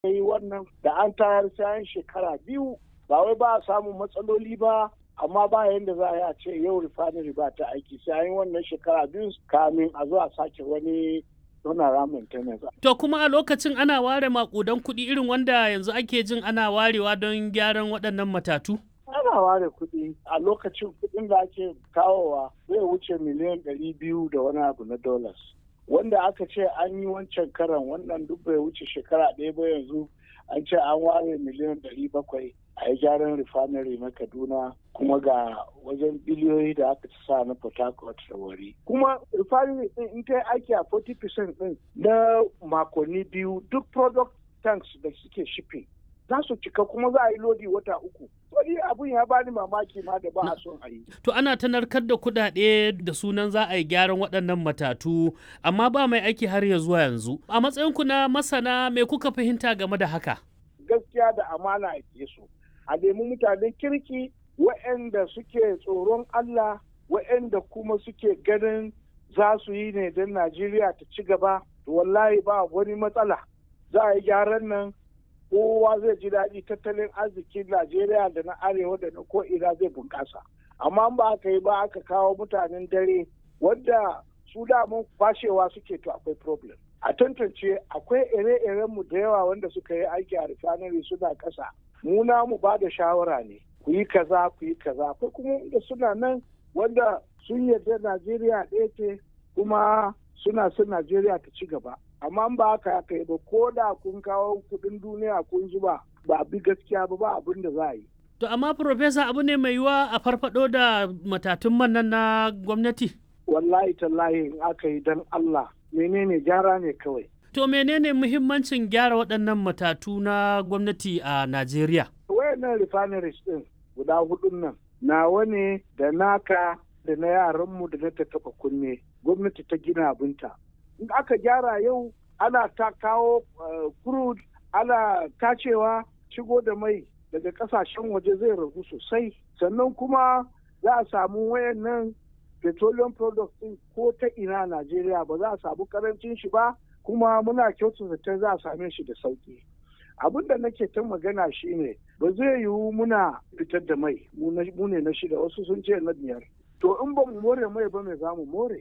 yi wannan da an tayar sayan shekara biyu ba wai ba a samun matsaloli ba amma ba yadda za a yi a ce yau refinery ba ta aiki sai an yi wannan shekara biyu kamin a zo a sake wani donara maintenance. To kuma a lokacin ana ware makudan kuɗi irin wanda yanzu ake jin ana warewa don gyaran waɗannan matatu? Ana ware kuɗi a lokacin kuɗin da ake kawowa zai wuce miliyan ɗari biyu da wani abu na dollars. Wanda aka ce an yi wancan karan wannan duk bai wuce shekara ɗaya ba yanzu an ce an ware miliyan ɗari bakwai a yi gyaran refinery na Kaduna kuma ga wajen biliyoyi da aka sa na Port Harcourt da wari. Kuma refinery din in ta yi aiki a 40% din na makonni biyu duk product tanks da suke shipping za su cika kuma za a yi lodi wata uku. Wani abun ya bani mamaki ma da ba a son a yi. To ana ta narkar da kuɗaɗe da sunan za a yi gyaran waɗannan matatu amma ba mai aiki har ya zuwa yanzu. A matsayinku na masana me kuka fahimta game da haka? Gaskiya da amana ake so. a nemi mutanen kirki waɗanda suke tsoron Allah waɗanda kuma suke ganin za su yi ne don Najeriya ta ci gaba to wallahi ba wani matsala za a yi gyaran nan kowa zai ji daɗi tattalin arzikin Najeriya da na arewa da na ko'ina zai bunƙasa amma ba aka yi ba aka kawo mutanen dare wanda su damun kwashewa suke to akwai problem a tantance akwai ire-irenmu da yawa wanda suka yi aiki a refinery suna ƙasa mu na mu ba da shawara ne ku yi kaza ku yi kaza akwai kuma da suna nan wanda sun yarda Najeriya ɗaya ce kuma suna son Najeriya ta ci gaba amma ba haka aka yi ba ko da kun kawo kuɗin duniya kun zuba ba bi gaskiya ba ba abin da za a yi To amma Profesa abu ne mai yiwa a farfado da matatun man nan na gwamnati? Wallahi tallahi in aka yi don Allah menene gyara ne kawai. To menene muhimmancin gyara waɗannan matatu na gwamnati a Najeriya? Wayannan refineries ɗin guda hudun nan nawa ne da naka da na yaranmu da na ta taɓa kunne gwamnati ta gina abinta. In aka gyara yau ana ta kawo crude ana tacewa shigo da mai daga kasashen waje zai ragu sosai sannan kuma za a samu wayannan petroleum products ɗin ko ta ina Najeriya ba za a samu karancin shi ba kuma muna kyautu zaton za a same shi da sauki abin da nake ta magana shine ba zai yiwu muna fitar da mai mu ne na shida wasu sun ce na biyar to in ba mu more mai ba mai za mu more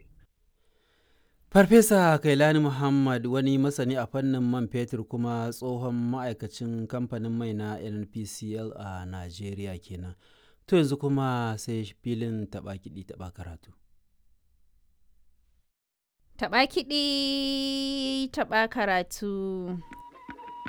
Farfesa Kailani Muhammad wani masani a fannin man fetur kuma tsohon ma'aikacin kamfanin mai na NPCL a Najeriya kenan. To yanzu kuma sai filin taɓa kiɗi taɓa karatu. Taɓa kiɗi taɓa karatu.